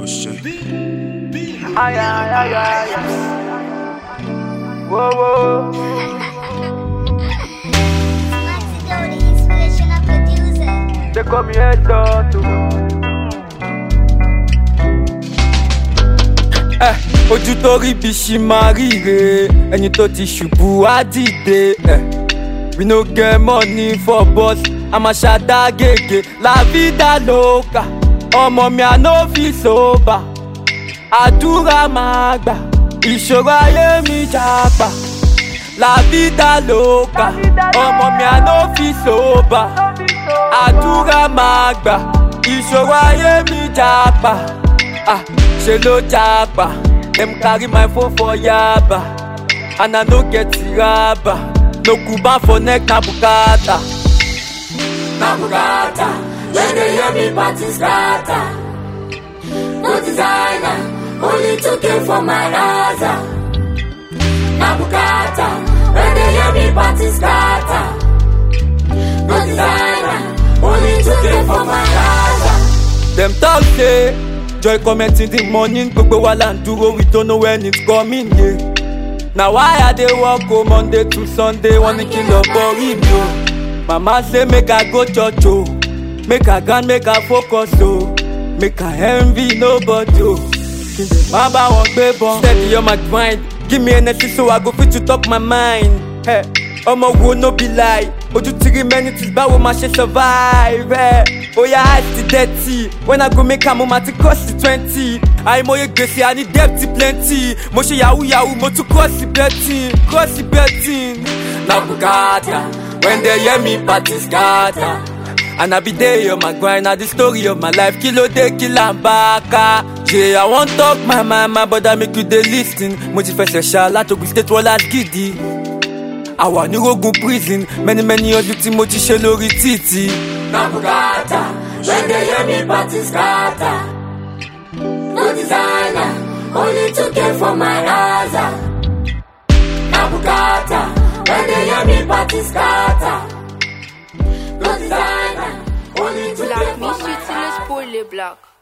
shit. Ay, ay, ay, ay, ay. Whoa, whoa. Maxi Glow, the inspirational producer. They call me head too. Eh, ojú tó rí bí ṣì máa ríre ẹni tó ti ṣubú á dìde. Eh, we no get money for bus a máa ṣàdá gègé la vida loca ọmọ mi à no fi sober àdúrà máa gbà ìṣòro ayé mi jàpá la vida loca ọmọ mi à no fi sober àdúrà máa gbà ìṣòro ayé mi jàpá ah, ṣe ló jàpá dem carry my phone for yaba and i no get raba no kuban for neck na bukata. na bugata when they hear me party scatter no designer only 2k for my raza na bugata when they hear me party scatter no designer only 2k for my raza dem talk say joy comment in the morning gbogbo wa la n dúró we don't know when it's coming yeah. na why i dey work o monday to sunday wọ́n ní kí n lọ borí mi o mama say make i go church o make i grind make i focus o make i envy nobody o kí n dẹ̀ má bá wọn gbé bọ́n. steady on my grind give me energy so i go fit to talk my mind. Hey, ọmọ wo no be lie ojú ti rí many things báwo máa ṣe survive. Hey, oya eyes ti dirty when i go make am mo ma ti cost twenty àìmọye gbèsè àní debt plenty mo ṣe yahoo yahoo mo tún cross betting cross betting. na bukata when they hear me party scatter. And I be there on my grind, na the story of my life. Kilo de kila baka. Yeah, I want talk my mama, but I make you dey lis ten. Mo ti fẹsẹ̀ ṣá látògùn state wọlá gidi. Àwa ní rogun prison, many many ọdún tí mo ti ṣe lórí títì. na bugata when they hear me party scatter no designer only 2k for my raza na bugata when they hear me party scatter no designer only 2k Black, for me my shit till raza. it's poorly black.